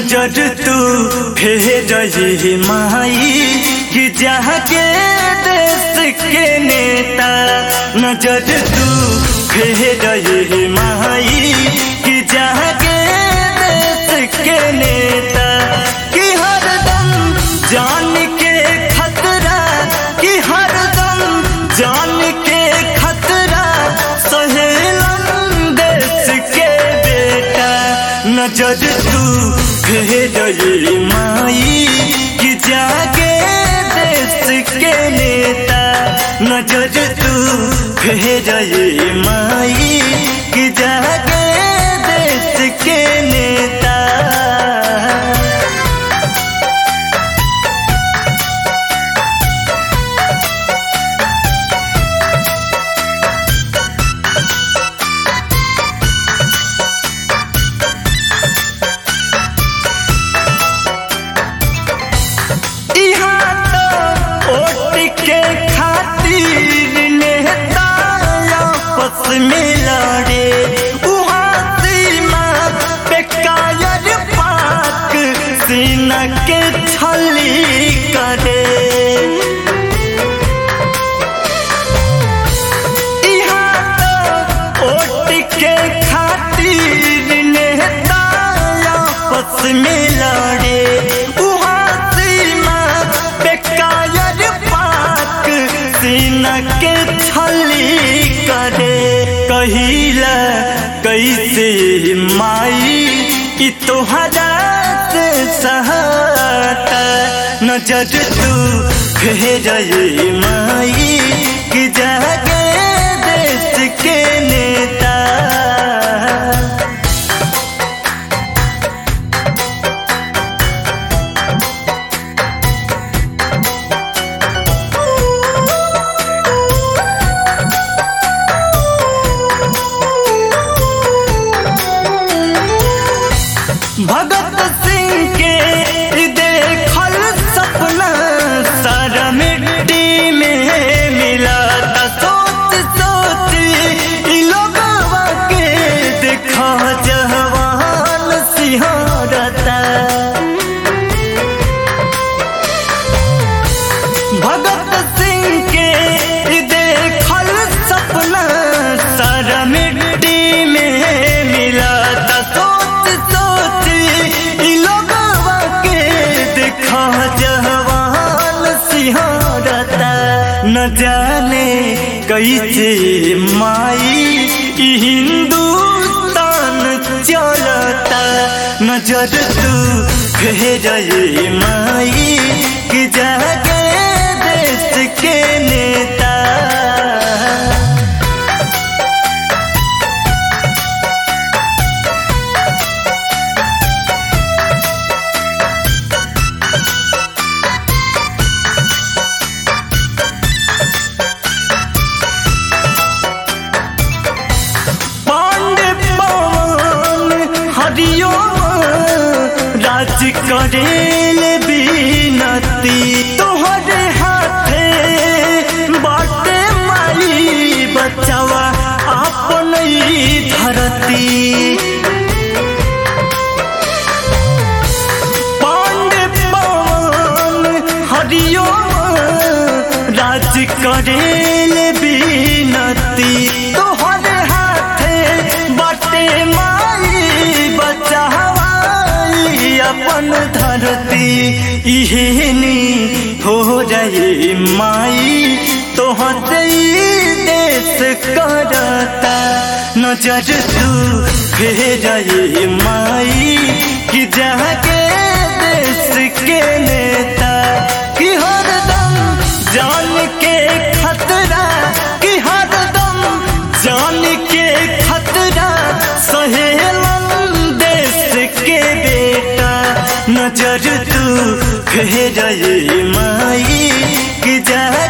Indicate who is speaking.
Speaker 1: नजर तू भेज माई कि जहाँ के देश के नेता नजर तू भेज माई कि जहाँ के देश के नेता कि हरदम जान के खतरा कि हरदम जान के खतरा सहेलन देश के बेटा नजर तू भेज माई कि जागे देश के नेता नजर तू भेज माई कि जागे देश के नेता इहाँ तो वोट के खातिर नेता आपस में लड़े उहाँ सीमा पे कायर पाक सीना के छली करे इहाँ तो वोट के खातिर नेता आपस में लड़े उहाँ सीमा पे कायर पाक सीना के छली करे कहिला कैसे माई कि तोहरा से सहाता नजर तू भेज माई कि जागे देश के नेता भगत सिंह के देखल सपना सारा मिट्टी में मिला था सोच सोच इ लोगवा के देखा जवान सिंहारता भगत सिंह के देखल सपना सारा मिट्टी में मिला था सोच सोच इ लोगवा के देखा जवान सिंहारता न जाने कैसे माई ई हिंदुस्तान चलता नजर तू भेज माई कि जागे देश के नेता पांडे पवन हरियो राज करेल बीनती तोहरे हाथे बाटे माई बचावा अपन ई धरती पांडे पवन हरियो राज करेल बीनती तोहरे हाथे बाटे माई बचावाई अपन धरती इहेनी हो जाए माई तोहते ई देश करता नजर तू भेज माई कि जाके देश के नेता कि हरदम जान के खतरा कि हरदम जान के खतरा सहेलन देश के बेटा नजर तू भेज माई कि जा